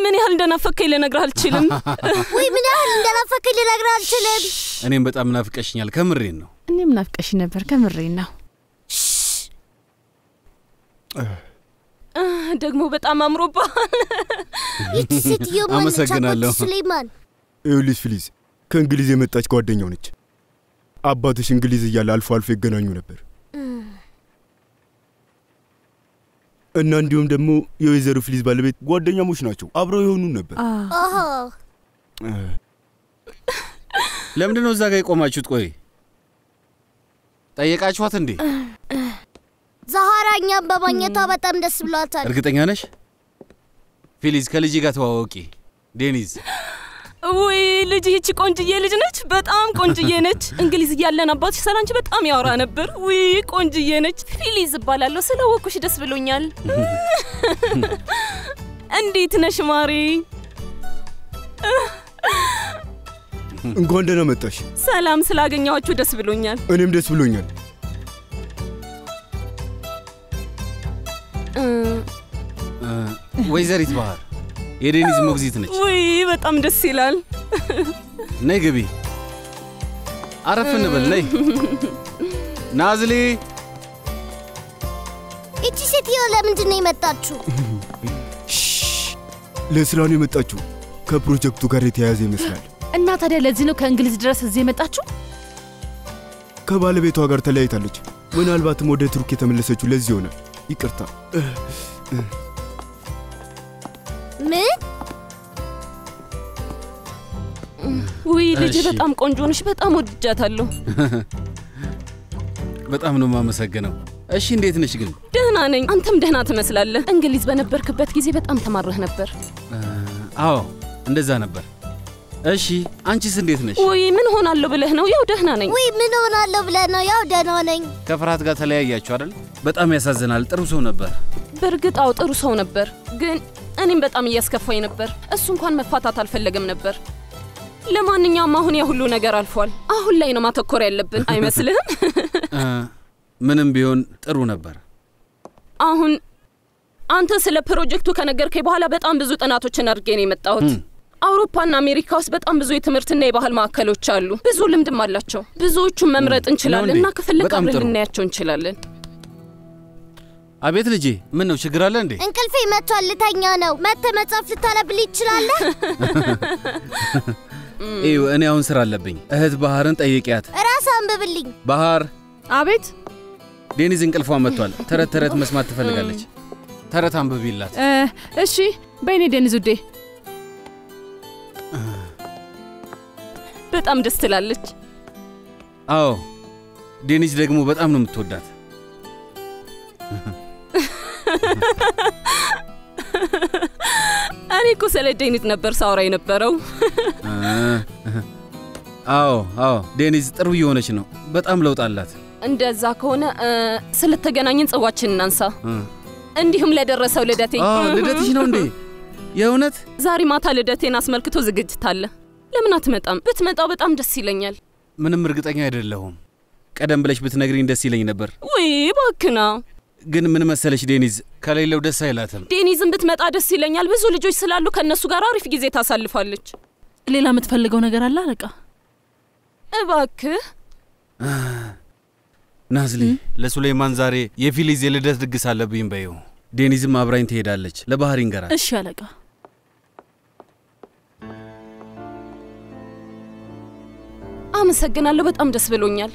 ምን ያህል እንደናፈከኝ ልነግርህ አልችልም። ወይ ምን ያህል እንደናፈቀኝ ልነግርህ አልችልም። እኔም በጣም ናፍቀሽኛል። ከምሬን ነው። እኔም ናፍቀሽ ነበር። ከምሬን ነው። ደግሞ በጣም አምሮብሃል። ይቺ ሴትዮ ማነች? አመሰግናለሁ። አባቱ ሱሌይማን ይኸውልሽ ፊሊዝ ከእንግሊዝ የመጣች ጓደኛው ነች። አባትሽ እንግሊዝ እያለ አልፎ አልፎ ይገናኙ ነበር እና እንዲሁም ደግሞ የወይዘሮ ፊሊዝ ባለቤት ጓደኛሞች ናቸው። አብረው የሆኑ ነበር። ኦሆ ለምንድን ነው እዛ ጋር የቆማችሁት? ቆይ ጠየቃችኋት እንዴ? ዛሃራ እኛም በማግኘቷ በጣም ደስ ብሏታል። እርግጠኛ ነሽ? ፊሊዝ ከልጅ ጋር ተዋወቂ። ዴኒዝ ውይ ልጅ ይቺ ቆንጅዬ ልጅ ነች። በጣም ቆንጅዬ ነች። እንግሊዝ እያለን አባትሽ ስላንቺ በጣም ያወራ ነበር። ውይ ቆንጅዬ ነች። ፊሊዝ እባላለሁ። ስለወኩሽ ደስ ብሎኛል። እንዴት ነሽ ማሬ? እንኳን ደህና መጣሽ። ሰላም ስላገኘኋችሁ ደስ ብሎኛል። እኔም ደስ ብሎኛል። እ፣ እ፣ ወይዘሪት ባህር የዴኒዝ ሞግዚት ነች። ውይ በጣም ደስ ይላል። ነይ ግቢ፣ አረፍ እንበል። ነይ ናዝሊ። ይቺ ሴትዮ ለምንድን ነው የመጣችሁ? ለስራ ነው የመጣችው። ከፕሮጀክቱ ጋር የተያያዘ ይመስላል። እና ታዲያ ለዚህ ነው ከእንግሊዝ ድረስ እዚህ የመጣችሁ? ከባለቤቷ ጋር ተለያይታለች። ምናልባትም ወደ ቱርክ የተመለሰችው ለዚህ ይሆናል። ይቅርታ። ምን ውይ ልጅ እሺ። በጣም ቆንጆ ነሽ። በጣም ወድጃታለሁ። በጣም ነው የማመሰግነው። እሺ እንዴት ነሽ ግን? ደህና ነኝ። አንተም ደህና ትመስላለህ። እንግሊዝ በነበርክበት ጊዜ በጣም ተማረህ ነበር። እ፣ አዎ እንደዛ ነበር። እሺ አንቺስ እንዴት ነሽ? ውይ ምን ሆናለሁ ብለህ ነው? ያው ደህና ነኝ። ውይ ምን ሆናለሁ ብለህ ነው? ያው ደህና ነኝ። ከፍርሃት ጋር ተለያያችሁ አይደል? በጣም ያሳዝናል። ጥሩ ሰው ነበር። በእርግጥ አዎ ጥሩ ሰው ነበር፣ ግን እኔም በጣም እያስከፋኝ ነበር። እሱ እንኳን መፋታት አልፈለገም ነበር። ለማንኛውም አሁን ያ ሁሉ ነገር አልፏል። አሁን ላይ ነው ማተኮር ያለብን አይመስልህም? እ፣ ምንም ቢሆን ጥሩ ነበር። አሁን አንተ ስለ ፕሮጀክቱ ከነገርከኝ በኋላ በጣም ብዙ ጥናቶችን አድርጌ ነው የመጣሁት። እም። አውሮፓና አሜሪካ ውስጥ በጣም ብዙ የትምህርትና የባህል ማዕከሎች አሉ። ብዙ ልምድም አላቸው። ብዙዎቹን መምረጥ እንችላለን ነው እንዴ? እና ከፈለግ በጣም አብረን ጥሩ። ልናያቸው እንችላለን። አቤት ልጄ፣ ምን ነው ችግር አለ እንዴ? እንቅልፌ መጥቷል፣ ልተኛ ነው። መጥተህ መጽሐፍ ልታነብልኝ ትችላለህ? እዩ እኔ አሁን ስራ አለብኝ። እህት ባህርን ጠይቂያት። ራስህ አንብብልኝ። ባህር አቤት ዴኒዝ እንቅልፏ መጥቷል። ተረት ተረት መስማት ትፈልጋለች። ተረት አንብቢላት። እ፣ እሺ በይኔ ደኒዝ ውዴ። በጣም ደስ ትላለች። አዎ ዴኒዝ ደግሞ በጣም ነው የምትወዳት። እኔ እኮ ስለ ዴኒዝ ነበር ሳውራ የነበረው። እ፣ አዎ አዎ ዴኒዝ ጥሩ እየሆነች ነው። በጣም ለውጥ አላት። እንደዛ ከሆነ እ፣ ስለተገናኘን ጽዋችን እናንሳ። እ፣ እንዲሁም ለደረሰው ልደቴ አዎ ልደትሽ ነው እንዴ? የእውነት ዛሬ ማታ ልደቴን አስመልክቶ ዝግጅት አለ። ለምን አትመጣም? ብትመጣው በጣም ደስ ይለኛል። ምንም እርግጠኛ አይደለሁም። ቀደም ብለሽ ብትነግሪኝ ደስ ይለኝ ነበር። ውይ ባክና ግን ምን መሰለሽ ዴኒዝ ከሌለው ደስ አይላትም። ዴኒዝን ብትመጣ ደስ ይለኛል። ብዙ ልጆች ስላሉ ከእነሱ ጋር አሪፍ ጊዜ ታሳልፋለች። ሌላ የምትፈልገው ነገር አለ አለቃ? እባክህ ናዝሊ ለሱሌይማን ዛሬ የፊሊዝ የልደት ድግስ አለብኝ በይው። ዴኒዝም አብራኝ ትሄዳለች። ለባህር ይንገራል። እሺ አለቃ። አመሰግናለሁ። በጣም ደስ ብሎኛል።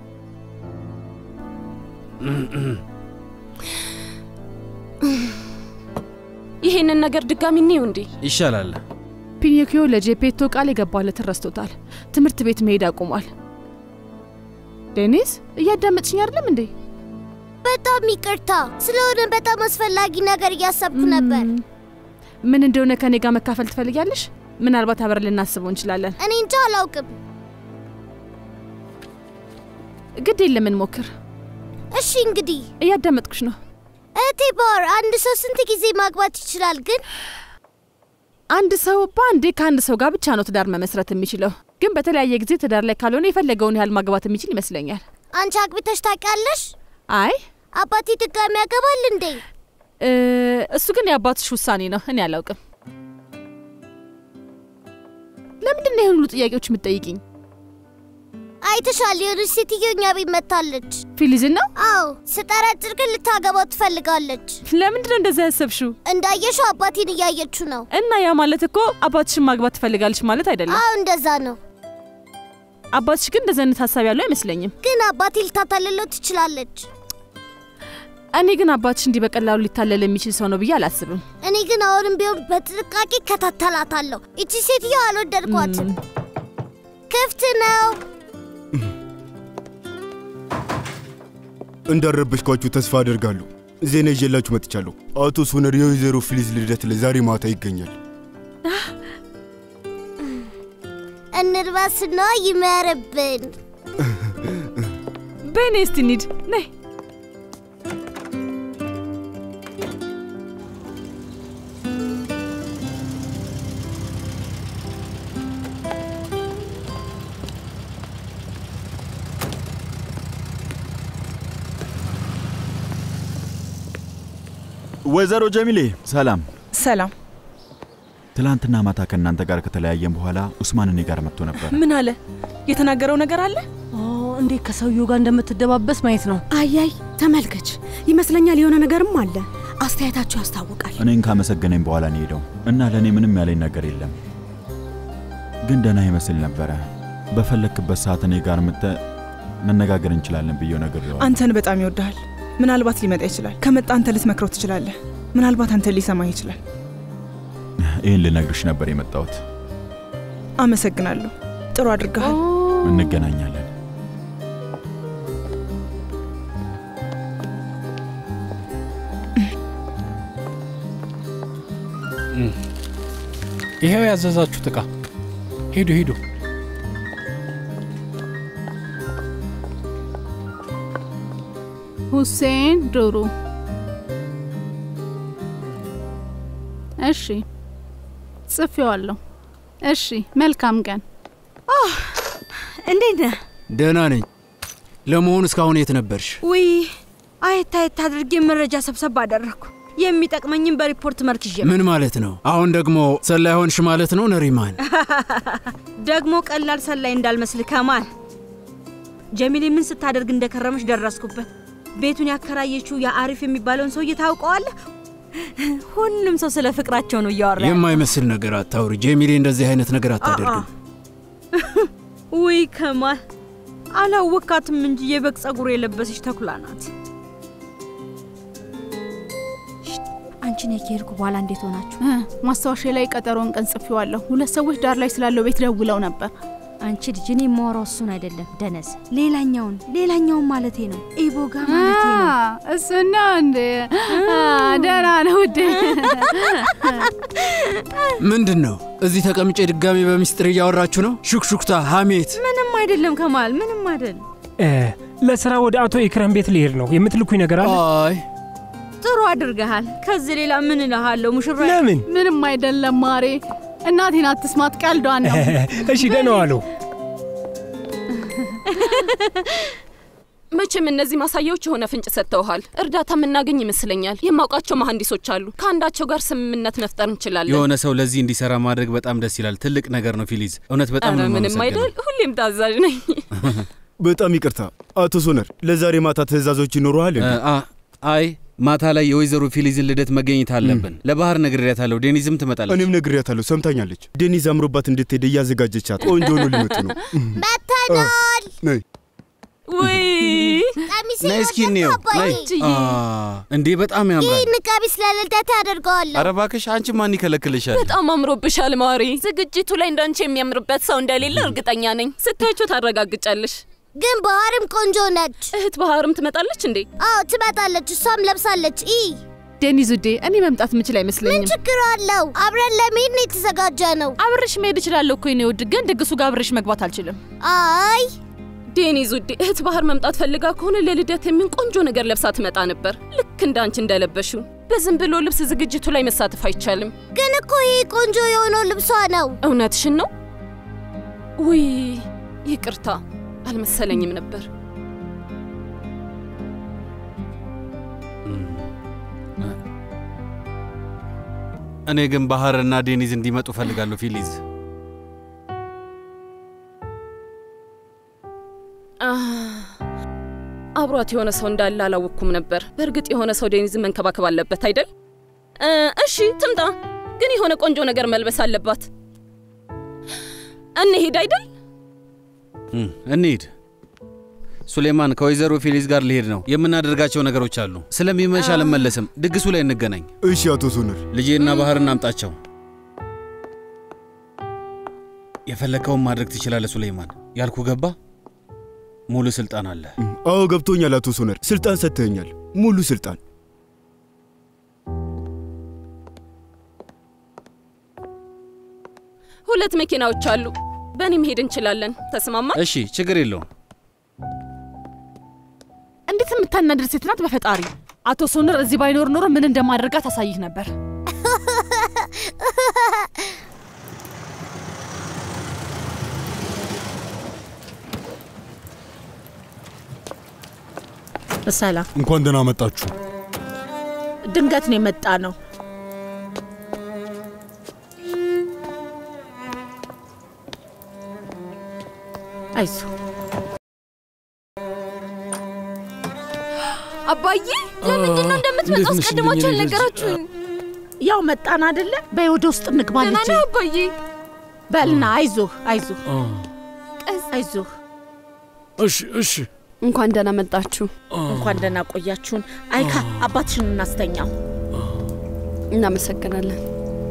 ይሄንን ነገር ድጋሚ እንየው እንዴ? ይሻላል። ፒኒኪዮ ለጄፔቶ ቃል የገባለትን ረስቶታል። ትምህርት ቤት መሄድ አቁሟል። ዴኒስ እያዳመጥሽኝ አይደለም እንዴ? በጣም ይቅርታ ስለሆነ በጣም አስፈላጊ ነገር እያሰብኩ ነበር። ም፣ ምን እንደሆነ ከኔ ጋር መካፈል ትፈልጊያለሽ? ምናልባት አብረን ልናስበው እንችላለን። እኔ እንጃ አላውቅም። ግድ የለም እንሞክር። እሺ እንግዲህ እያዳመጥኩሽ ነው። እህቴ ባር አንድ ሰው ስንት ጊዜ ማግባት ይችላል? ግን አንድ ሰው በአንዴ ከአንድ ሰው ጋር ብቻ ነው ትዳር መመስረት የሚችለው። ግን በተለያየ ጊዜ ትዳር ላይ ካልሆነ የፈለገውን ያህል ማግባት የሚችል ይመስለኛል። አንቺ አግብተሽ ታውቂያለሽ? አይ አባቴ ድጋሚ ያገባል እንዴ? እ፣ እሱ ግን የአባትሽ ውሳኔ ነው። እኔ አላውቅም። ለምንድን ነው ይህን ሁሉ ጥያቄዎች የምትጠይቅኝ? አይተሻል፣ የሆነች ሴትዮ እኛ ቤት መታለች። ፊሊዝን ነው? አዎ፣ ስጠረጥር ግን ልታገባው ትፈልጋለች። ለምንድን ነው እንደዛ ያሰብሽው? እንዳየሽው አባቴን እያየችው ነው። እና ያ ማለት እኮ አባትሽን ማግባት ትፈልጋለች ማለት አይደለም። አዎ፣ እንደዛ ነው። አባትሽ ግን እንደዚህ አይነት ሀሳብ ያለው አይመስለኝም። ግን አባቴ ልታታልለው ትችላለች። እኔ ግን አባትሽ እንዲህ በቀላሉ ሊታለል የሚችል ሰው ነው ብዬ አላስብም። እኔ ግን አሁንም ቢሆን በጥንቃቄ እከታተላታለሁ። እቺ ሴትዮ አልወደድኳትም። ክፍት ነው። እንዳረበሽኳችሁ ተስፋ አደርጋለሁ። ዜና ይዤላችሁ መጥቻለሁ። አቶ ሶነር የወይዘሮ ፊሊዝ ልደት ላይ ዛሬ ማታ ይገኛል። እንርባስና ይመርብን። በይ ነይ እስቲ እንሂድ። ነይ ወይዘሮ ጀሚሌ ሰላም። ሰላም። ትላንትና ማታ ከእናንተ ጋር ከተለያየን በኋላ ኡስማን እኔ ጋር መጥቶ ነበር። ምን አለ? የተናገረው ነገር አለ? እንዴት ከሰውየው ጋር እንደምትደባበስ ማየት ነው። አያይ ተመልከች፣ ይመስለኛል የሆነ ነገርም አለ። አስተያየታቸው ያስታውቃል። እኔን ካመሰገነኝ በኋላ ነው ሄደው እና ለእኔ ምንም ያለኝ ነገር የለም። ግን ደህና ይመስል ነበረ። በፈለክበት ሰዓት እኔ ጋር ምተ መነጋገር እንችላለን ብዬው ነገር አንተን በጣም ይወድሃል። ምናልባት ሊመጣ ይችላል። ከመጣ አንተ ልትመክረው ትችላለህ። ምናልባት አንተ ሊሰማህ ይችላል። ይህን ልነግርሽ ነበር የመጣሁት። አመሰግናለሁ። ጥሩ አድርገሃል። እንገናኛለን። ይሄው ያዘዛችሁት ዕቃ። ሂዱ ሂዱ። ሁሴን ዱሩ። እሺ ጽፌዋለሁ። እሺ መልካም ቀን። እንዴት ነህ? ደህና ነኝ። ለመሆኑ እስካሁን የት ነበርሽ? ውይ አየት አየት አድርጌ መረጃ ሰብሰብ አደረግኩ። የሚጠቅመኝም በሪፖርት መልክ ይዤ ምን ማለት ነው? አሁን ደግሞ ሰላይ ሆንሽ ማለት ነው ነሪማን? ደግሞ ቀላል ሰላይ እንዳልመስል ከማል ጀሚሌ ምን ስታደርግ እንደከረመች ደረስኩበት። ቤቱን ያከራየችው የአሪፍ የሚባለውን ሰውዬ ታውቀዋለህ? ሁሉም ሰው ስለ ፍቅራቸው ነው እያወራ ያለው። የማይመስል ነገር አታውሪ ጄሚሌ። እንደዚህ አይነት ነገር አታደርግም። ውይ ከማል አላወካትም እንጂ የበግ ጸጉር የለበሰች ተኩላ ናት። አንቺ ነይ ከሄድኩ በኋላ እንዴት ሆናችሁ? ማስታወሻ ላይ ቀጠሮን ቀን ጽፌዋለሁ። ሁለት ሰዎች ዳር ላይ ስላለው ቤት ደውለው ነበር። አንቺ ልጅ እኔ የማወራው እሱን አይደለም ደነስ፣ ሌላኛውን ሌላኛውን ማለቴ ነው። ኢቦጋ ማለቴ ነው። እሱና እንዴ ደህና ነው ውዴ። ምንድን ነው እዚህ ተቀምጬ ድጋሚ በሚስጥር እያወራችሁ ነው? ሹክሹክታ፣ ሐሜት። ምንም አይደለም ከማል፣ ምንም አይደለም። ለስራ ወደ አቶ ኢክረም ቤት ልሄድ ነው። የምትልኩኝ ነገር አለ? አይ ጥሩ አድርገሃል። ከዚህ ሌላ ምን እልሃለሁ ሙሽራ? ለምን? ምንም አይደለም ማሬ። እናቴን አትስማት፣ ቀልዷን ነው። እሺ ደህና ዋሉ። መቼም እነዚህ ማሳያዎች የሆነ ፍንጭ ሰጥተውሃል። እርዳታ የምናገኝ ይመስለኛል። የማውቃቸው መሐንዲሶች አሉ። ከአንዳቸው ጋር ስምምነት መፍጠር እንችላለን። የሆነ ሰው ለዚህ እንዲሰራ ማድረግ በጣም ደስ ይላል። ትልቅ ነገር ነው ፊሊዝ። እውነት በጣም ኧረ ነው ምንም የማመሰግነው። አይደል። ሁሌም ታዛዥ ነኝ። በጣም ይቅርታ አቶ ሶነር፣ ለዛሬ ማታ ትእዛዞች ይኖረሃል? እ፣ አ- አይ ማታ ላይ የወይዘሮ ፊሊዝን ልደት መገኘት አለብን። ለባህር ነግሬያታለሁ። ዴኒዝም ትመጣለች። እኔም ነግሬያታለሁ፣ ሰምታኛለች። ዴኒዝ አምሮባት እንድትሄድ እያዘጋጀቻት ቆንጆ ሆኖ ሊመጡ ነው። መተናል። ነይ ውይ ቀሚሴ ነይ እስኪ እንየው። ነይ። አ፣ እንዴ በጣም ያምራል። ይህን ቀሚስ ለልደት ያደርገዋለሁ። ኧረ እባክሽ አንቺ ማን ይከለክልሻል? በጣም አምሮብሻል ማሪ። ዝግጅቱ ላይ እንዳንቺ የሚያምርበት ሰው እንደሌለ እርግጠኛ ነኝ። ስታያቸው ታረጋግጫለሽ። ግን ባህርም ቆንጆ ነች። እህት ባህርም ትመጣለች እንዴ? አዎ ትመጣለች። እሷም ለብሳለች። ኢ ዴኒዝ ውዴ፣ እኔ መምጣት የምችል ምን አይመስለኝም። ችግር አለው? አብረን ለመሄድ ነው የተዘጋጀ ነው። አብሬሽ መሄድ እችላለሁ እኮ የኔ ውድ፣ ግን ድግሱ ጋር አብሬሽ መግባት አልችልም። አይ ዴኒዝ ውዴ፣ እህት ባህር መምጣት ፈልጋ ከሆነ ለልደት የሚሆን ቆንጆ ነገር ለብሳ ትመጣ ነበር። ልክ እንደ አንቺ እንደለበሽው። በዝም ብሎ ልብስ ዝግጅቱ ላይ መሳተፍ አይቻልም። ግን እኮ ይህ ቆንጆ የሆነው ልብሷ ነው። እውነትሽን ነው? ውይ ይቅርታ፣ አልመሰለኝም ነበር። እኔ ግን ባህርና ዴኒዝ እንዲመጡ ፈልጋለሁ ፊሊዝ። አብሯት የሆነ ሰው እንዳለ አላወቅኩም ነበር። በእርግጥ የሆነ ሰው ዴኒዝን መንከባከብ አለበት አይደል? እ፣ እሺ ትምጣ፣ ግን የሆነ ቆንጆ ነገር መልበስ አለባት። እንሄድ አይደል? እም፣ እንሂድ። ሱሌማን ከወይዘሮ ፌሊዝ ጋር ልሄድ ነው። የምናደርጋቸው ነገሮች አሉ። ስለሚመሽ አልመለስም። ድግሱ ላይ እንገናኝ። እሺ አቶ ሶነር። ልጄና ባህርን አምጣቸው። የፈለከውን ማድረግ ትችላለህ ሱሌይማን። ያልኩ ገባ? ሙሉ ስልጣን አለ። አዎ ገብቶኛል አቶ ሶነር። ስልጣን ሰጥተኸኛል፣ ሙሉ ስልጣን። ሁለት መኪናዎች አሉ። በእኔ መሄድ እንችላለን። ተስማማ? እሺ፣ ችግር የለውም። እንዴት የምታናድር ሴት ናት! በፈጣሪ አቶ ሶነር እዚህ ባይኖር ኖሮ ምን እንደማደርጋት አሳይህ ነበር። ሰላም፣ እንኳን ደህና መጣችሁ። ድንገት ነው የመጣ ነው። አይዞ አባዬ ለምንድን ነው እንደምትመጣ አስቀድማችሁ አልነገራችሁኝ? ያው መጣን አይደለ? በይ ወደ ውስጥ እንግባ ደህና ልጄ። ነህ አባዬ? በልና አይዞህ፣ አይዞህ፣ አይዞህ። እሺ፣ እሺ። እንኳን ደህና መጣችሁ። እንኳን ደህና ቆያችሁን። አይካ አባትሽን እናስተኛው። እናመሰግናለን።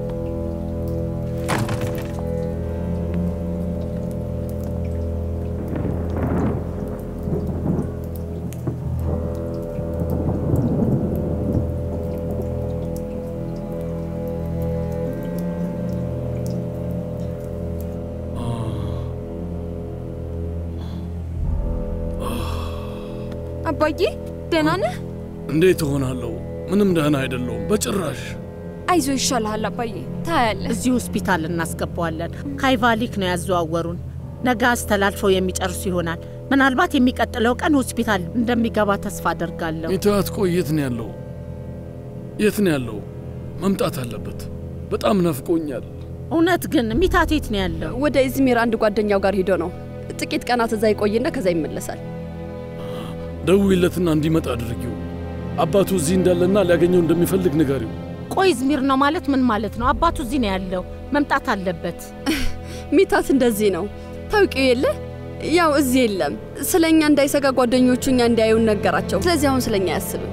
አባዬ ደህና ነህ? እንዴት እሆናለሁ? ምንም ደህና አይደለሁም በጭራሽ። አይዞ ይሻልሃል አባዬ፣ ታያለህ። እዚህ ሆስፒታል እናስገባዋለን። ካይቫሊክ ነው ያዘዋወሩን። ነገ አስተላልፈው የሚጨርሱ ይሆናል። ምናልባት የሚቀጥለው ቀን ሆስፒታል እንደሚገባ ተስፋ አደርጋለሁ። ሚታት ቆይ፣ የት ነው ያለው? የት ነው ያለው? መምጣት አለበት። በጣም ናፍቆኛል። እውነት ግን ሚታት የት ነው ያለው? ወደ ኢዝሚር አንድ ጓደኛው ጋር ሂዶ ነው። ጥቂት ቀናት እዛ ይቆይና ከዛ ይመለሳል። ደውይለትና እንዲመጣ አድርጊው። አባቱ እዚህ እንዳለና ሊያገኘው እንደሚፈልግ ንገሪው። ቆይ ኢዝሚር ነው ማለት ምን ማለት ነው? አባቱ እዚህ ነው ያለው፣ መምጣት አለበት። ሚታት እንደዚህ ነው ታውቂው የለ ያው እዚህ የለም። ስለ እኛ እንዳይሰጋ ጓደኞቹ እኛ እንዲያዩን ነገራቸው። ስለዚህ አሁን ስለ እኛ አያስብም።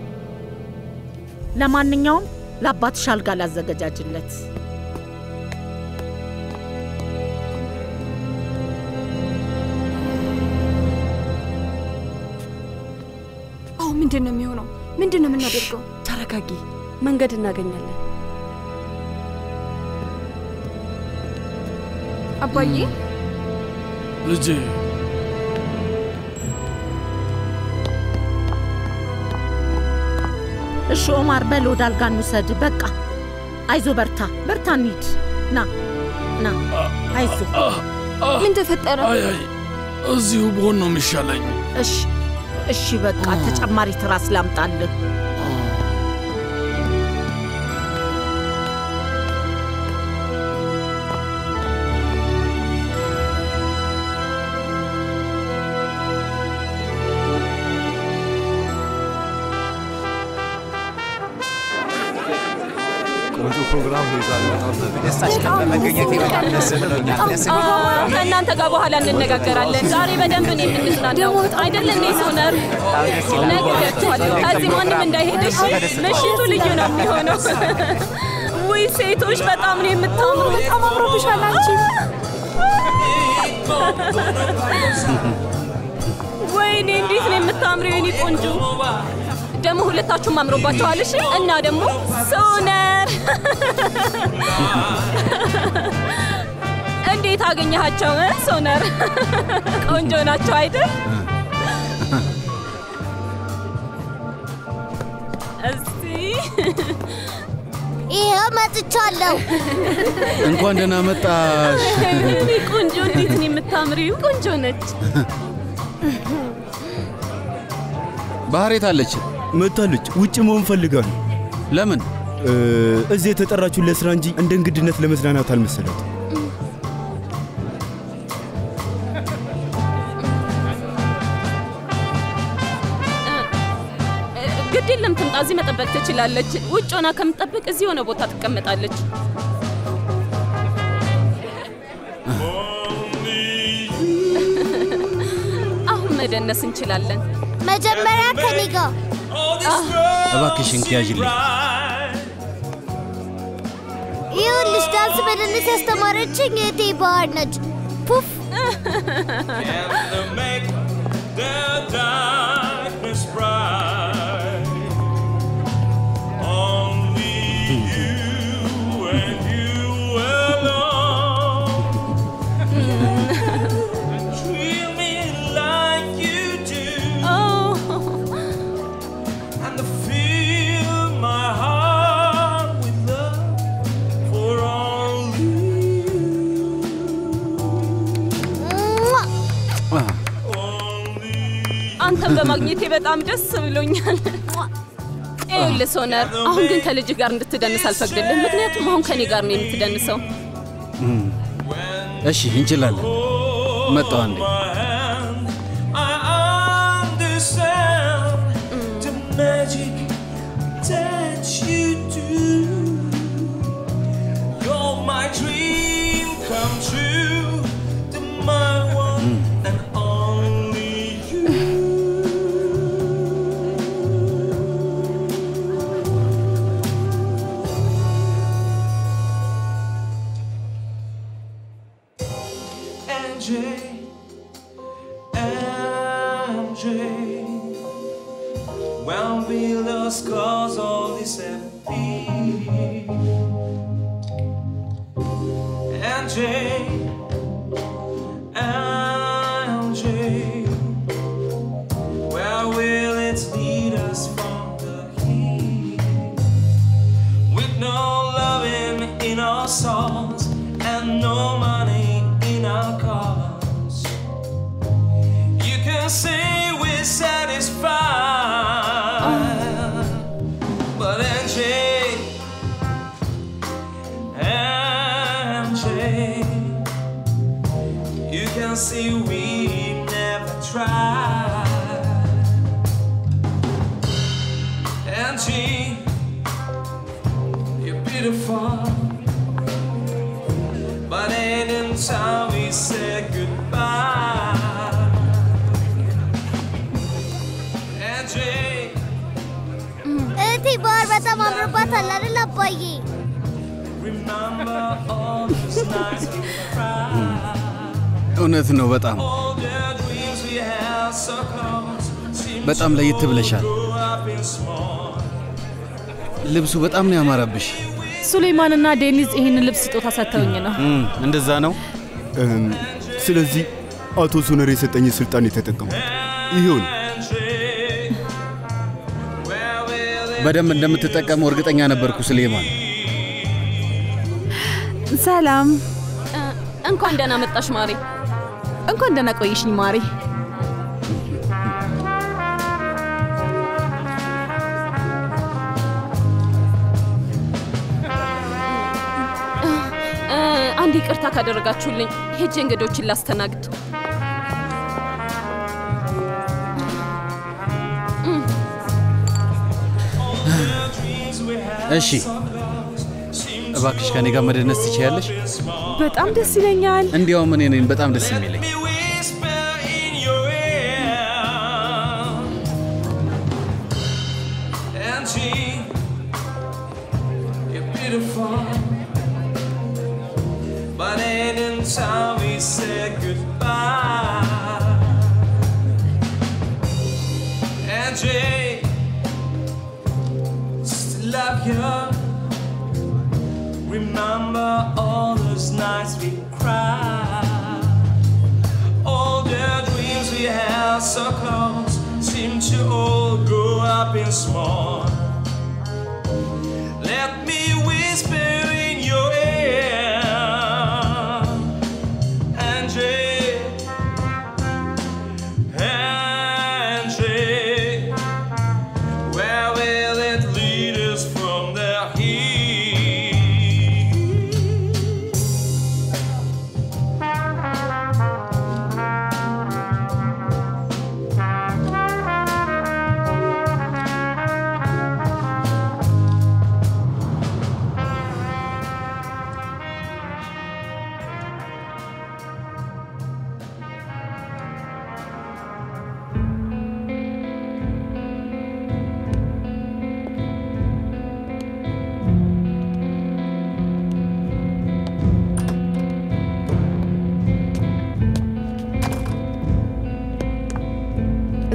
ለማንኛውም ለአባትሽ አልጋ ላዘገጃጅለት። አሁን ምንድን ነው የሚሆነው? ምንድን ነው የምናደርገው? ተረጋጊ፣ መንገድ እናገኛለን። አባዬ ልጄ እሺ ኦማር በል ወደ አልጋ እንውሰድ። በቃ አይዞ፣ በርታ በርታ፣ እንሂድ። ና ና፣ አይዞ። ምን ተፈጠረ? አይ አይ፣ እዚሁ ብሆን ነው የሚሻለኝ። እሺ እሺ፣ በቃ ተጨማሪ ትራስ ላምጣልህ። ቆንጆ ፕሮግራም ነው ይዛል። በደስታሽ ቀን በመገኘቴ በጣም ደስ ብሎኛል። ደስ አዎ፣ ከእናንተ ጋር በኋላ እንነጋገራለን። ዛሬ በደንብ ነው የምንዝናናው አይደል እንዴ ሶነር? ነግሬያችኋለሁ። ከዚህ ማንም እንዳይሄድሽ። ምሽቱ ልዩ ነው የሚሆነው። ውይ ሴቶች በጣም ነው የምታምሩ። በጣም አምሮብሻል አንቺ። ወይኔ እንዴት ነው የምታምሪው የኔ ቆንጆ። ደግሞ ሁለታችሁም አምሮባችኋል። እሺ እና ደግሞ ሶነር እንዴት አገኘሃቸው እ? ሶነር ቆንጆ ናቸው አይደል? እስቲ ይኸው መጥቻለሁ። እንኳን ደህና መጣሽ። እኔ ቆንጆ እንዴት ነው የምታምሪው? ቆንጆ ነች። ባህሬት አለች መታለች። ውጭ መሆን ፈልጋለሁ። ለምን? እዚህ የተጠራችሁ ለስራ እንጂ እንደ እንግድነት ለመዝናናት አልመሰላት። እዚህ መጠበቅ ትችላለች። ውጭ ሆና ከምትጠብቅ እዚህ የሆነ ቦታ ትቀመጣለች። አሁን መደነስ እንችላለን። መጀመሪያ ከኔ ጋር እባክሽን ያዥልኝ። ይኸውልሽ ዳንስ መደነስ ያስተማረችኝ እህቴ ባህር ነች። ፑፍ the darkness bright. Only you and you alone. Treat me like you do. And fill my heart with love for only አንተን በማግኘቴ በጣም ደስ ብሎኛል። ይኸውልህ ሶነር፣ አሁን ግን ከልጅ ጋር እንድትደንስ አልፈቅድልህም። ምክንያቱም አሁን ከኔ ጋር ነው የምትደንሰው። እም፣ እሺ እንችላለን። መጣው አንዴ I understand the magic that you do. You're my dream come true, the my one and only you. MJ, MJ. When we lost cause all this empty. MJ, MJ. Where will it lead us from the heat? With no loving in our souls and no money in our cars. You can say we're satisfied, but Angie, Angie, you can see we never tried. Angie, you're beautiful. But ain't in time we said goodbye. Angie, እህቴ ባህር በጣም አምሮባታል አይደል አባዬ? remember all those nights we cried. እውነት ነው። በጣም All the dreams we had so close seem በጣም ለየት ብለሻል። grow up in small. ልብሱ በጣም ነው ያማረብሽ። ሱሌይማንና ዴኒዝ ይህንን ልብስ ስጦታ ሰጥተውኝ ነው። እም፣ እንደዛ ነው። እም፣ ስለዚህ አቶ ሶነር የሰጠኝ ስልጣን የተጠቀሙ ይሄው ነው። በደንብ እንደምትጠቀመው እርግጠኛ ነበርኩ ስሌማን። ሰላም፣ እንኳን ደህና መጣሽ ማሬ። እንኳን ደህና ቆይሽኝ ማሬ። እ፣ አንድ ይቅርታ ካደረጋችሁልኝ ሄጄ እንግዶችን ላስተናግድ። እሺ፣ እባክሽ ከኔ ጋር መደነስ ትችያለሽ? በጣም ደስ ይለኛል። እንዲያውም እኔ ነኝ በጣም ደስ የሚለኝ። Angie, you're beautiful. But ain't in time we said goodbye. Angie, still love you. Remember all those nights we cried. All the dreams we had so close seem to all grow up in small. Let me whisper in your ear, Angie, Angie. Where will it lead us from there?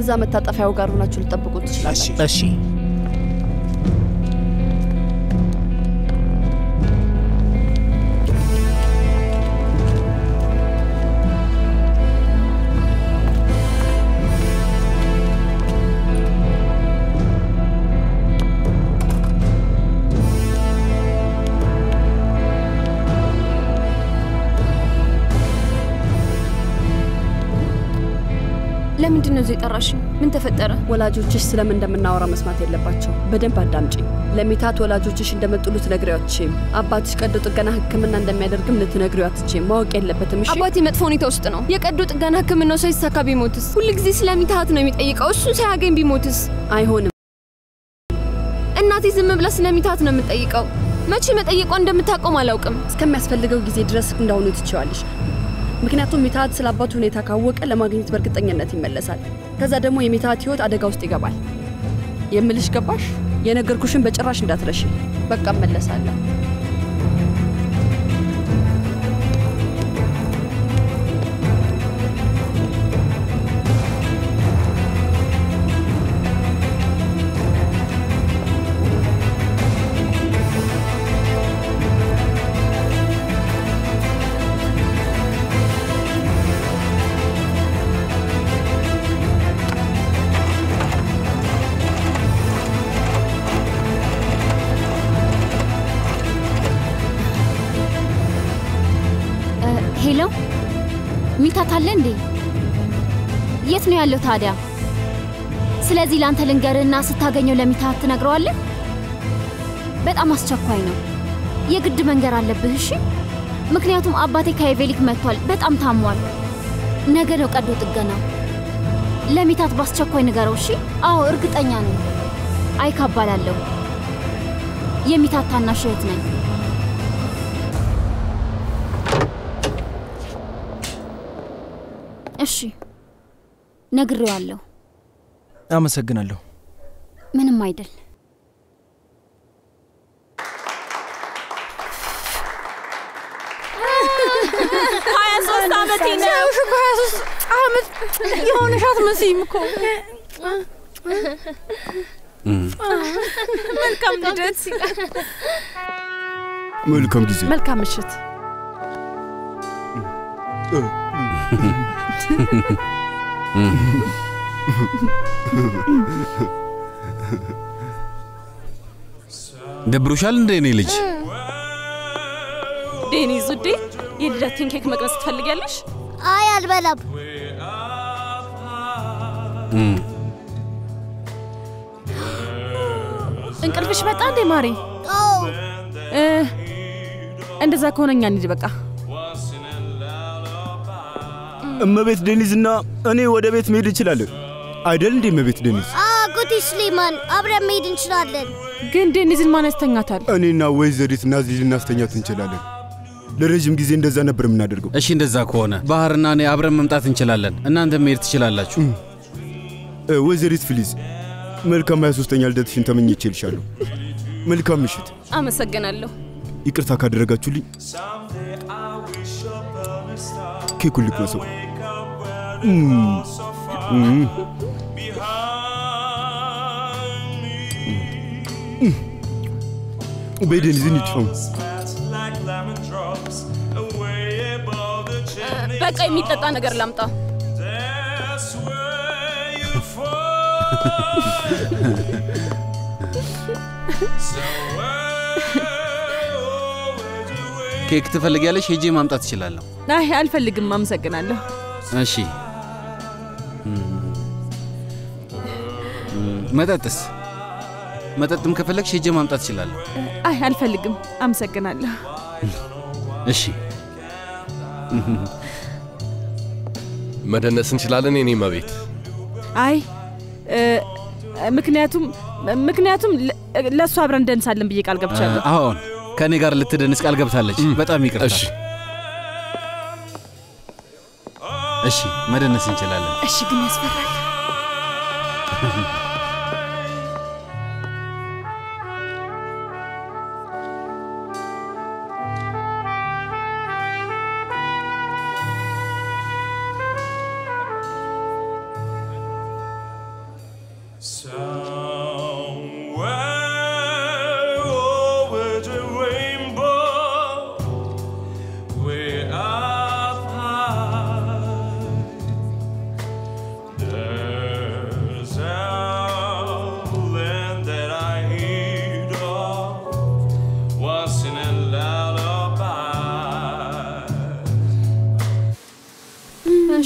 እዛ መታጠፊያው ጋር ሆናችሁ ልጠብቁት ትችላላችሁ። እሺ ለምንድን ነው እዚህ የጠራሽኝ? ምን ተፈጠረ? ወላጆችሽ ስለምን እንደምናወራ መስማት የለባቸው። በደንብ አዳምጪኝ። ለሚታት ወላጆችሽ እንደመጡ ልትነግሪው አትችይም። አባትሽ ቀዶ ጥገና ሕክምና እንደሚያደርግም ልትነግሪው አትችይም። ማወቅ የለበትም። እሺ? አባቴ መጥፎ ሁኔታ ውስጥ ነው። የቀዶ ጥገና ህክምናው ሳይሳካ ቢሞትስ? ሁልጊዜ ስለሚታት ነው የሚጠይቀው። እሱን ሳያገኝ ቢሞትስ? አይሆንም። እናቴ ዝም ብላ ስለሚታት ነው የምጠይቀው። መቼ መጠየቋ እንደምታቆም አላውቅም። እስከሚያስፈልገው ጊዜ ድረስ እንዳሁኑ ትችዋለሽ። ምክንያቱም ሚታት ስለ አባቱ ሁኔታ ካወቀ ለማግኘት በእርግጠኝነት ይመለሳል። ከዛ ደግሞ የሚታት ህይወት አደጋ ውስጥ ይገባል። የምልሽ ገባሽ? የነገርኩሽን በጭራሽ እንዳትረሺ። በቃ እመለሳለሁ። ሄሎ ሚታት አለ እንዴ? የት ነው ያለው ታዲያ? ስለዚህ ላንተ ልንገርህና ስታገኘው ለሚታት ትነግረዋለህ። በጣም አስቸኳይ ነው፣ የግድ መንገር አለብህ። እሺ? ምክንያቱም አባቴ ከኤቬሊክ መጥቷል፣ በጣም ታሟል። ነገ ነው ቀዶ ጥገናው። ለሚታት በአስቸኳይ ንገረው። እሺ? አዎ እርግጠኛ ነኝ። አይካ እባላለሁ። የሚታት ታናሽ እህት ነኝ። እሺ ነግሬዋለሁ። አመሰግናለሁ። ምንም አይደል። ሀያ ሶስት ዓመቴ ነው። ሲያዩሽ እኮ ሀያ ሶስት ዓመት የሆነሽ አትመስይም እኮ። መልካም ልደት። መልካም ጊዜ። መልካም ምሽት። ደብሮሻል እንደ እኔ ልጅ? ዴኒዝ ውዴ፣ የልደቴን ኬክ መቅመስ ትፈልጊያለሽ? አይ አልበላም። እንቅልፍሽ መጣ እንዴ ማሪ? አዎ። እ፣ እንደዛ ከሆነ እኛ እንሂድ በቃ። እመቤት ዴኒዝና እኔ ወደ ቤት መሄድ እንችላለን አይደል እንዴ? እመቤት ዴኒዝ፣ አጎቴ ስሌማን አብረን መሄድ እንችላለን። ግን ዴኒዝን ማን ያስተኛታል? እኔና ወይዘሪት ናዝሊ ልናስተኛት እንችላለን። ለረዥም ጊዜ እንደዛ ነበር የምናደርገው። እሺ፣ እንደዛ ከሆነ ባህርና እኔ አብረን መምጣት እንችላለን። እናንተ መሄድ ትችላላችሁ። እ፣ ወይዘሪት ፊሊዝ መልካም 23ኛ ልደትሽን ተመኝቼልሻለሁ። መልካም ምሽት። አመሰግናለሁ። ይቅርታ ካደረጋችሁልኝ ኬኩን ልቅመሰው። እም፣ እም። እም። በይ ዴኒዝ እንሂድ። አሁን በቃ የሚጠጣ ነገር ላምጣ። ኬክ ትፈልጊያለሽ? ሄጄ ማምጣት እችላለሁ። አይ አልፈልግም፣ አመሰግናለሁ። እሺ። እም፣ እም፣ መጠጥስ? መጠጥም ከፈለግሽ ሄጄ ማምጣት እችላለሁ። አይ አልፈልግም፣ አመሰግናለሁ። እሺ። መደነስ እንችላለን የኔ መቤት። አይ እ፣ ምክንያቱም ምክንያቱም ለ- ለእሱ አብረን እንደንሳለን ብዬ ቃል ገብቻለሁ። አሁን ከእኔ ጋር ልትደንስ ቃል ገብታለች። በጣም ይቅርታ። እሺ። እሺ፣ መደነስ እንችላለን። እሺ፣ ግን ያስፈራል።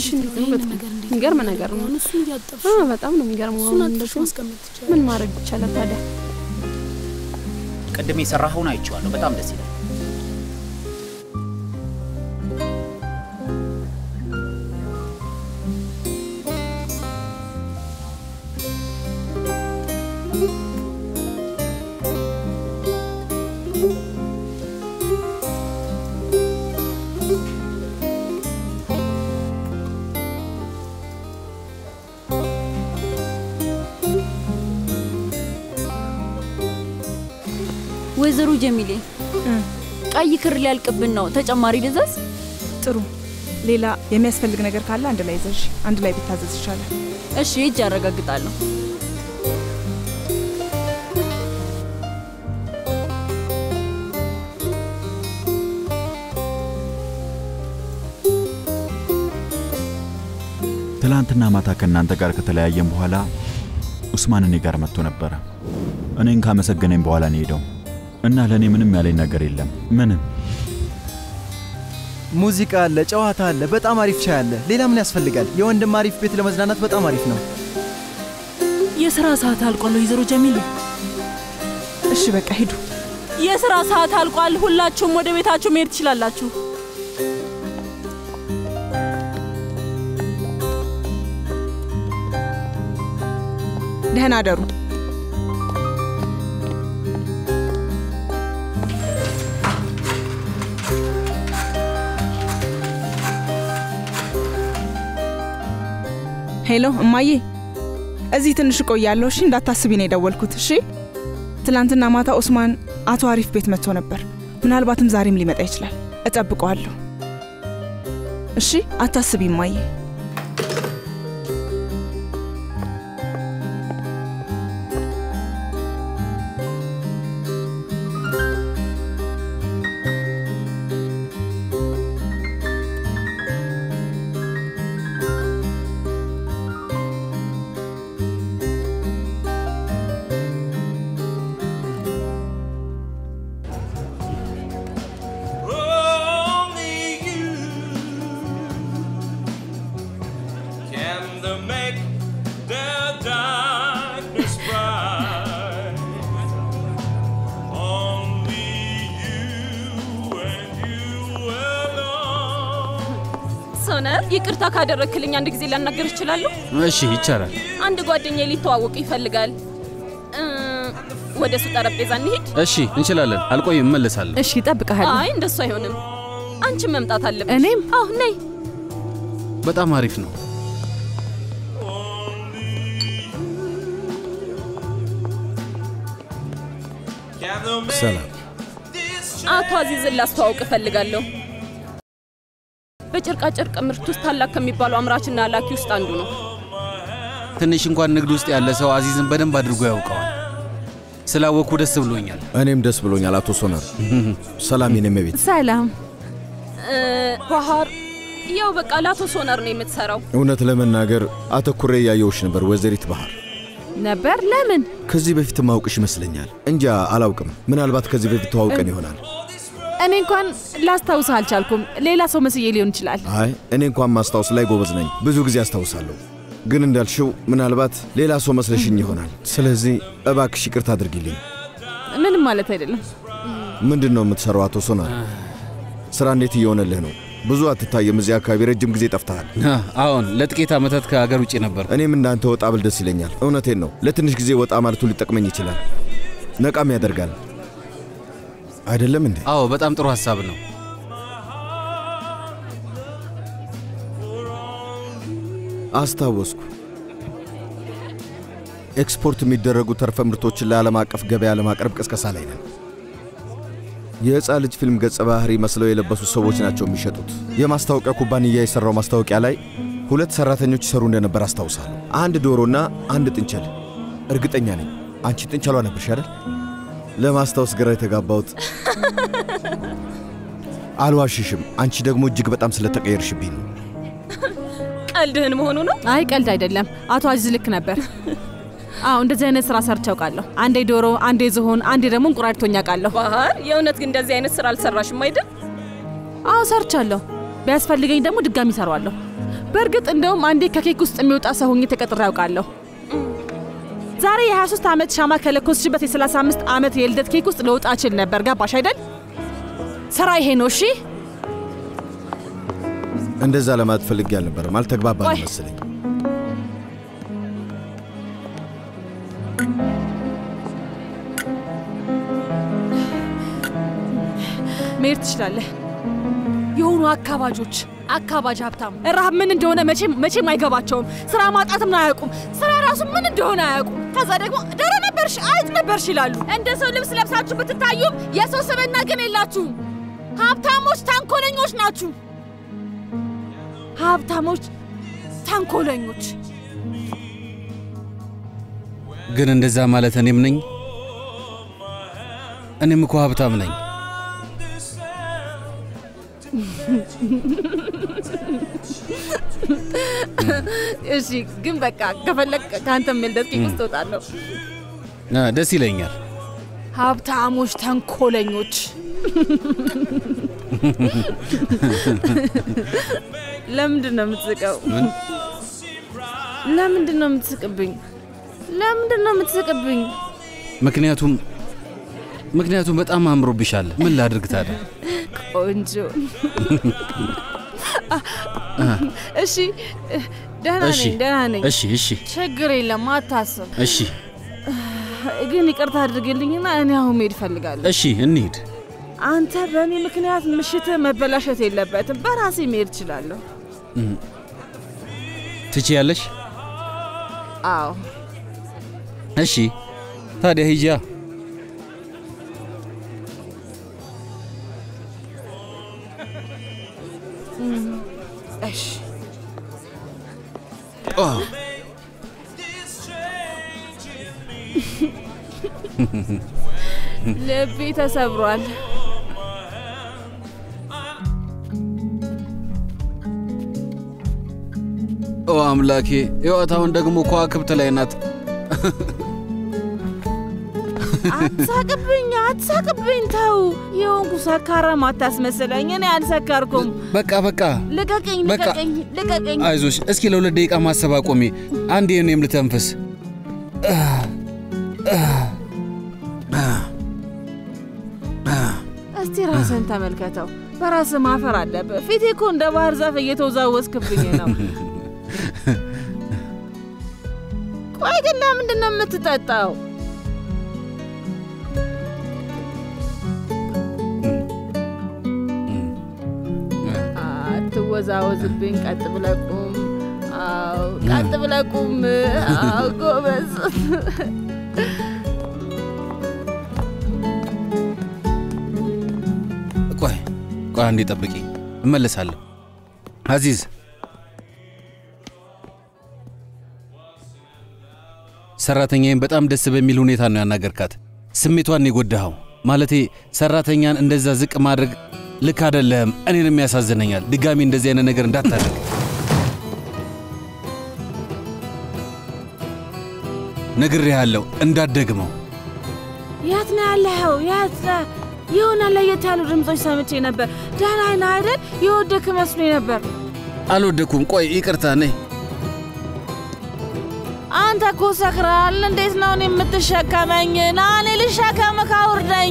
እንዴት ነው? በጣም የሚገርም ነገር ነው። እሱን እያጠብሽ አ በጣም ነው የሚገርመው። እሱን አሁን አጥበሽ እንደዚህ ማስቀመጥ ትችላለሽ። ምን ማድረግ ይቻላል ታዲያ? ቅድም የሰራኸውን አይቼዋለሁ። በጣም ደስ ይላል። ወይዘሮ ጀሚሌ ቀይ ክር ሊያልቅብን ነው። ተጨማሪ ልዘዝ? ጥሩ። ሌላ የሚያስፈልግ ነገር ካለ አንድ ላይ ዘዥ። አንድ ላይ ቢታዘዝ ይቻላል። እሺ፣ እጅ ያረጋግጣለሁ። ትላንትና ማታ ከእናንተ ጋር ከተለያየን በኋላ ኡስማን እኔ ጋር መጥቶ ነበረ። እኔን ካመሰገነኝ በኋላ ነው ሄደው እና ለእኔ ምንም ያለኝ ነገር የለም። ምንም ሙዚቃ አለ፣ ጨዋታ አለ፣ በጣም አሪፍ ሻይ አለ። ሌላ ምን ያስፈልጋል? የወንድም አሪፍ ቤት ለመዝናናት በጣም አሪፍ ነው። የስራ ሰዓት አልቋል ወይዘሮ ጀሚሌ። እሺ በቃ ሂዱ። የስራ ሰዓት አልቋል። ሁላችሁም ወደ ቤታችሁ መሄድ ትችላላችሁ። ደህና አደሩ። ሄሎ እማዬ፣ እዚህ ትንሽ እቆያለሁ። እሺ እንዳታስቢ ነው የደወልኩት። እሺ ትላንትና ማታ ኦስማን አቶ አሪፍ ቤት መጥቶ ነበር። ምናልባትም ዛሬም ሊመጣ ይችላል። እጠብቀዋለሁ። እሺ አታስቢ እማዬ። Only you can the make the darkness bright. Only you and you alone. ሶነር ይቅርታ ካደረግክልኝ አንድ ጊዜ ላናገር እችላለሁ? እሺ ይቻላል። አንድ ጓደኛዬ ሊተዋወቅ ይፈልጋል። እ፣ ወደ እሱ ጠረጴዛ እንሂድ። እሺ እንችላለን። አልቆይም፣ እመለሳለሁ። እሺ እጠብቅሃለሁ። አይ እንደሱ አይሆንም። አንቺም መምጣት አለብሽ። እኔም? አዎ ነይ። በጣም አሪፍ ነው። Can the make ሰላም። አቶ አዚዝን ላስተዋውቅ እፈልጋለሁ። በጨርቃጨርቅ ምርት ውስጥ ታላቅ ከሚባሉ አምራችና ላኪ ውስጥ አንዱ ነው። ትንሽ እንኳን ንግድ ውስጥ ያለ ሰው አዚዝን በደንብ አድርጎ ያውቀዋል። ስላወቅኩ ደስ ብሎኛል። እኔም ደስ ብሎኛል አቶ ሶነር። ሰላም የኔ እመቤት። ሰላም። እ፣ ባህር ያው በቃ ለአቶ ሶነር ነው የምትሰራው። እውነት ለመናገር አተኩሬ እያየሁሽ ነበር ወይዘሪት ባህር። ነበር ለምን? ከዚህ በፊት ማውቅሽ ይመስለኛል። እንጃ አላውቅም። ምናልባት ከዚህ በፊት ተዋውቀን ይሆናል። እኔ እንኳን ላስታውስህ አልቻልኩም። ሌላ ሰው መስዬ ሊሆን ይችላል። አይ እኔ እንኳን ማስታወስ ላይ ጎበዝ ነኝ። ብዙ ጊዜ አስታውሳለሁ። ግን እንዳልሽው ምናልባት ሌላ ሰው መስለሽኝ ይሆናል። ስለዚህ እባክሽ ይቅርታ አድርጊልኝ። ምንም ማለት አይደለም። ምንድን ነው የምትሰራው አቶ ሶናር? ስራ እንዴት እየሆነልህ ነው? ብዙ አትታየም። እዚህ አካባቢ ረጅም ጊዜ ጠፍተሃል። አዎን፣ ለጥቂት ዓመታት ከሀገር ውጭ ነበር። እኔም እንዳንተ ወጣ ብል ደስ ይለኛል። እውነቴን ነው። ለትንሽ ጊዜ ወጣ ማለቱ ሊጠቅመኝ ይችላል። ነቃም ያደርጋል። አይደለም እንዴ? አዎ፣ በጣም ጥሩ ሀሳብ ነው። አስታወስኩ። ኤክስፖርት የሚደረጉ ተርፈ ምርቶችን ለዓለም አቀፍ ገበያ ለማቅረብ ቅስቀሳ ላይ ነን። የሕፃን ልጅ ፊልም ገጸ ባህሪ መስለው የለበሱ ሰዎች ናቸው የሚሸጡት። የማስታወቂያ ኩባንያ የሠራው ማስታወቂያ ላይ ሁለት ሠራተኞች ይሰሩ እንደነበር አስታውሳለሁ። አንድ ዶሮና አንድ ጥንቸል። እርግጠኛ ነኝ አንቺ ጥንቸሏ ነበርሽ አይደል? ለማስታወስ ግራ የተጋባሁት አልዋሽሽም። አንቺ ደግሞ እጅግ በጣም ስለተቀየርሽብኝ ነው። ቀልድህን መሆኑ ነው? አይ ቀልድ አይደለም። አቶ አዚዝ ልክ ነበር። አዎ እንደዚህ አይነት ስራ ሰርቼ አውቃለሁ። አንዴ ዶሮ፣ አንዴ ዝሆን፣ አንዴ ደግሞ እንቁራሪቶኝ አውቃለሁ። ባህር የእውነት ግን እንደዚህ አይነት ስራ አልሰራሽም አይደል? አዎ ሰርቻለሁ። ቢያስፈልገኝ ደግሞ ድጋሚ እሰራዋለሁ። በእርግጥ እንደውም አንዴ ከኬክ ውስጥ የሚወጣ ሰው ሆኜ ተቀጥሬ ያውቃለሁ። ዛሬ የ23 ዓመት ሻማ ከለኮስሽበት የ35 ዓመት የልደት ኬክ ውስጥ ልወጣ እችል ነበር። ገባሽ አይደል? ስራ ይሄ ነው። እሺ እንደዛ ለማለት ፈልጌ አልነበረም። አልተግባባን ቆይ። መሰለኝ። መሄድ ትችላለህ። የሆኑ አካባጆች አካባጅ ሀብታም ረሃብ ምን እንደሆነ መቼም መቼም አይገባቸውም። ስራ ማጣትም አያውቁም። ስራ ራሱ ምን እንደሆነ አያውቁም። ከዛ ደግሞ ዶሮ ነበርሽ፣ አይጥ ነበርሽ ይላሉ። እንደ ሰው ልብስ ለብሳችሁ ብትታዩም የሰው ስብዕና ግን የላችሁም። ሀብታሞች ተንኮለኞች ናችሁ። ሀብታሞች ተንኮለኞች። ግን እንደዛ ማለት እኔም ነኝ። እኔም እኮ ሀብታም ነኝ። እሺ፣ ግን በቃ ከፈለግ ከአንተም የልደት ኬክ ውስጥ እወጣለሁ። አ፣ ደስ ይለኛል። ሀብታሞች ተንኮለኞች። ለምንድን ነው የምትስቀው? ምን? ለምንድን ነው የምትስቅብኝ? ለምንድን ነው የምትስቅብኝ? ምክንያቱም ምክንያቱም በጣም አምሮብሻል። ምን ላድርግ ታዲያ? ቆንጆ። አ፣ እሺ፣ ደህና እሺ፣ ነኝ፣ ደህና ነኝ። እሺ፣ እሺ፣ ችግር የለም፣ አታስብ። እሺ፣ ግን ይቅርታ አድርግልኝና እኔ አሁን መሄድ እፈልጋለሁ። እሺ፣ እንሂድ። አንተ በእኔ ምክንያት ምሽትህ መበላሸት የለበትም። በራሴ መሄድ እችላለሁ። እም፣ ትችያለሽ? አዎ፣ እሺ፣ ታዲያ ሂጂያ። እም፣ እሺ። አ፣ ልቤ ተሰብሯል። ኦ አምላኬ፣ ሕይወት አሁን ደግሞ ከዋክብት ላይ ናት። አትሳቅብኝ፣ አትሳቅብኝ። ተው፣ የሆንኩ ሰካራም አታስመስለኝ። እኔ አልሰከርኩም። በቃ በቃ ልቀቀኝ፣ በቃ። ልቀቀኝ፣ ልቀቀኝ። አይዞሽ፣ እስኪ ለሁለት ደቂቃ ማሰብ አቆሚ። አንዴ እኔም ልተንፍስ። እስቲ ራስን ተመልከተው። በራስህ ማፈር አለብህ። ፊቴ እኮ እንደ ባህር ዛፍ እየተወዛወዝክብኝ ነው። ቆይ ግን ለምንድን ነው የምትጠጣው? አትወዛወዝብኝ። ቀጥ ብለህ ቁም። አዎ፣ ቀጥ ብለህ ቁም። አዎ፣ ጎበዝ። ቆይ ቆይ፣ አንዴ ጠብቂ፣ እመለሳለሁ። አዚዝ ሰራተኛዬን በጣም ደስ በሚል ሁኔታ ነው ያናገርካት። ስሜቷን ነው የጎዳኸው። ማለቴ ሰራተኛን እንደዛ ዝቅ ማድረግ ልክ አይደለም። እኔንም ያሳዝነኛል። ድጋሚ እንደዚህ አይነት ነገር እንዳታደርግ። ነግሬሃለሁ፣ እንዳትደግመው። የት ነው ያለኸው? የት ነህ? የሆነ ለየት ያሉ ድምፆች ሰምቼ ነበር። ደህና ነህ አይደል? የወደክ መስሎኝ ነበር። አልወደኩም። ቆይ ይቅርታ፣ ነይ። አንተ እኮ ሰክረሃል። እንዴት ነው እኔ የምትሸከመኝ? ና እኔ ልሸከምህ፣ አውርደኝ።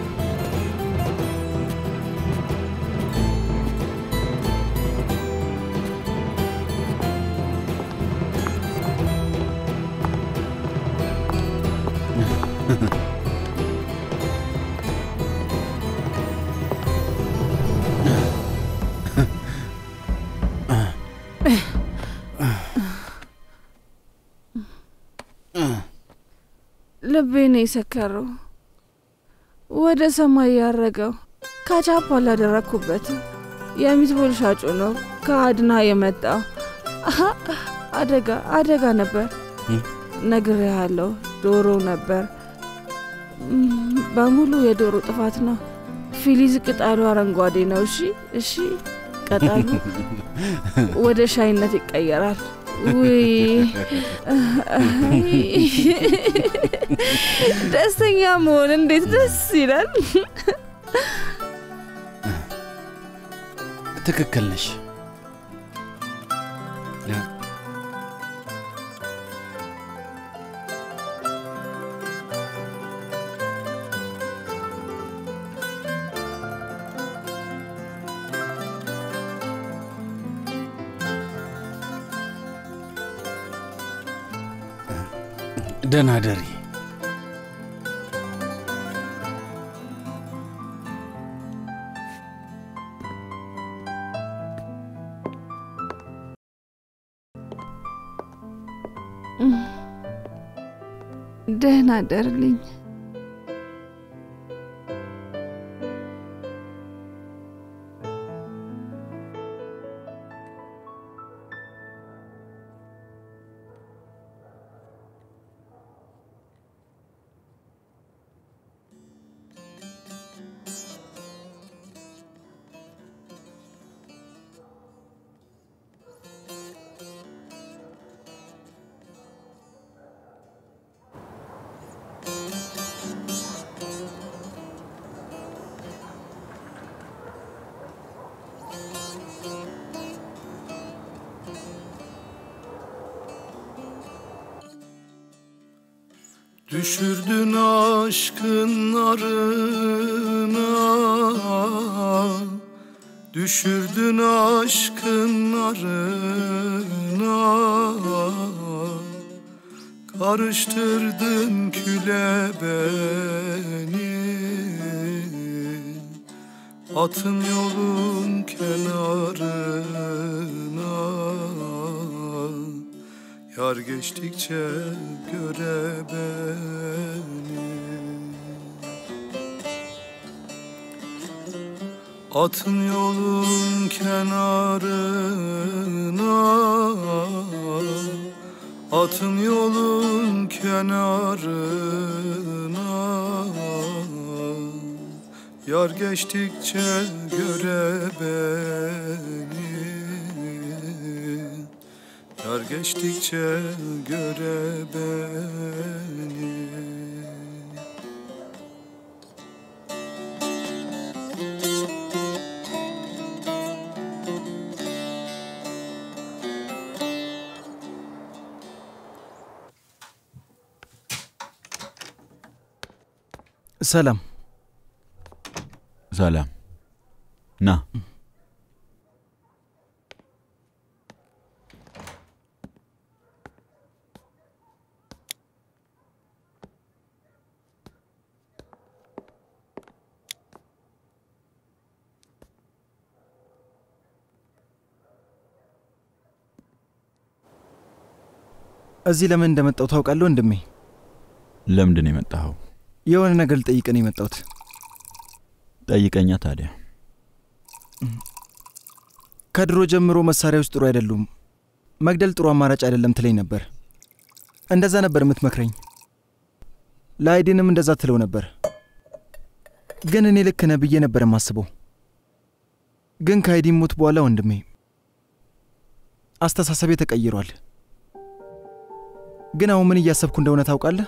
ልቤ ነው የሰከረው፣ ወደ ሰማይ ያረገው። ካቻፕ አላደረግኩበትም። የሚትቦል ሻጩ ነው ከአድና የመጣው። አሀ፣ አደጋ አደጋ ነበር። ነግሬሃለሁ፣ ዶሮ ነበር። እም፣ በሙሉ የዶሮ ጥፋት ነው። ፊሊዝ ቅጠሉ አረንጓዴ ነው። እሺ፣ እሺ፣ ቅጠሉ ወደ ሻይነት ይቀየራል። ውይ ደስተኛ መሆን እንዴት ደስ ይላል! ትክክል ነሽ። ደህና ደሪ። ደህና ደርልኝ። Düşürdün aşkın narına Düşürdün aşkın narına Karıştırdın küle beni Atın yolun kenarına Yar geçtikçe göre beni Atın yolun kenarına Atın yolun kenarına Yar geçtikçe göre beni Yar geçtikçe göre beni ሰላም ሰላም ና እዚህ ለምን እንደመጣው ታውቃለህ ወንድሜ? ለምንድን ነው የመጣኸው? የሆነ ነገር ልጠይቅህ ነው የመጣሁት። ጠይቀኛ ታዲያ። ከድሮ ጀምሮ መሳሪያዎች ጥሩ አይደሉም፣ መግደል ጥሩ አማራጭ አይደለም ትለኝ ነበር። እንደዛ ነበር የምትመክረኝ። ለአይዲንም እንደዛ ትለው ነበር። ግን እኔ ልክ ነህ ብዬ ነበር የማስበው። ግን ከአይዲን ሞት በኋላ ወንድሜ አስተሳሰቤ ተቀይሯል። ግን አሁን ምን እያሰብኩ እንደሆነ ታውቃለህ?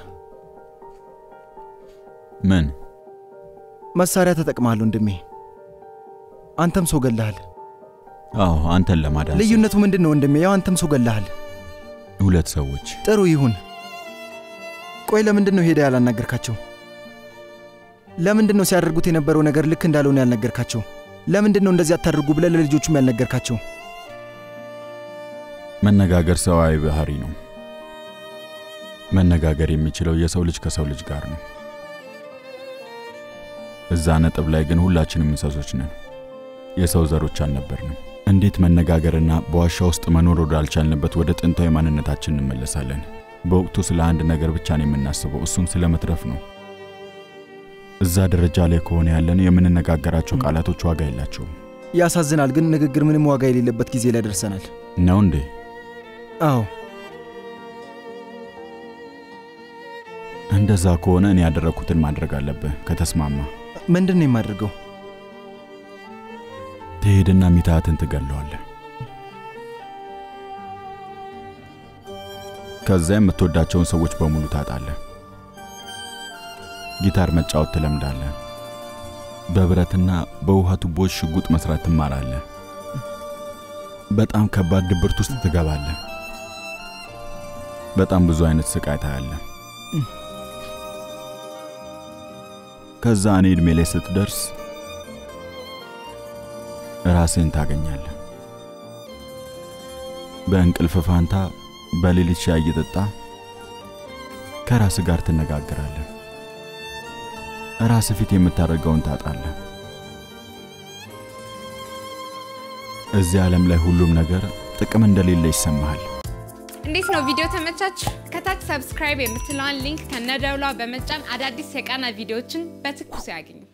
ምን መሳሪያ ተጠቅመሃል ወንድሜ። አንተም ሰው ገለሃል። አዎ፣ አንተን ለማዳን ልዩነቱ ምንድን ነው ወንድሜ? ያው አንተም ሰው ገለሃል። ሁለት ሰዎች ጥሩ ይሁን። ቆይ ለምንድን ነው ሄደ ያላናገርካቸው? ለምንድን ነው ሲያደርጉት የነበረው ነገር ልክ እንዳልሆነ ያልነገርካቸው? ለምንድን ነው እንደዚህ አታድርጉ ብለህ ለልጆቹም ያልነገርካቸው? መነጋገር ሰዋዊ ባህሪ ነው። መነጋገር የሚችለው የሰው ልጅ ከሰው ልጅ ጋር ነው። እዛ ነጥብ ላይ ግን ሁላችንም እንስሶች ነን። የሰው ዘሮች አልነበርንም። እንዴት መነጋገርና በዋሻ ውስጥ መኖር ወዳልቻልንበት ወደ ጥንታዊ ማንነታችን እንመለሳለን? በወቅቱ ስለ አንድ ነገር ብቻ ነው የምናስበው፣ እሱም ስለ መትረፍ ነው። እዛ ደረጃ ላይ ከሆነ ያለን የምንነጋገራቸው ቃላቶች ዋጋ የላቸውም። ያሳዝናል፣ ግን ንግግር ምንም ዋጋ የሌለበት ጊዜ ላይ ደርሰናል። ነው እንዴ? አዎ። እንደዛ ከሆነ እኔ ያደረግኩትን ማድረግ አለብህ። ከተስማማ ምንድን ነው የማደርገው? ትሄድና ሚታትን ትገለዋለህ። ከዛ የምትወዳቸውን ሰዎች በሙሉ ታጣለህ። ጊታር መጫወት ትለምዳለህ። በብረትና በውሃ ቱቦች ሽጉጥ መስራት ትማራለህ። በጣም ከባድ ድብርት ውስጥ ትገባለህ። በጣም ብዙ አይነት ስቃይ ታያለህ። ከዛ እኔ ዕድሜ ላይ ስትደርስ ራስህን ታገኛለህ። በእንቅልፍ ፋንታ በሌሊት ሻይ እየጠጣ ከራስ ጋር ትነጋገራለህ። ራስ ፊት የምታደርገውን ታጣለህ። እዚህ ዓለም ላይ ሁሉም ነገር ጥቅም እንደሌለ ይሰማሃል። እንዴት ነው ቪዲዮ ተመቻችሁ? ከታች ሰብስክራይብ የምትለዋን ሊንክ ከነደውሏ በመጫን አዳዲስ የቃና ቪዲዮዎችን በትኩሱ ያግኙ።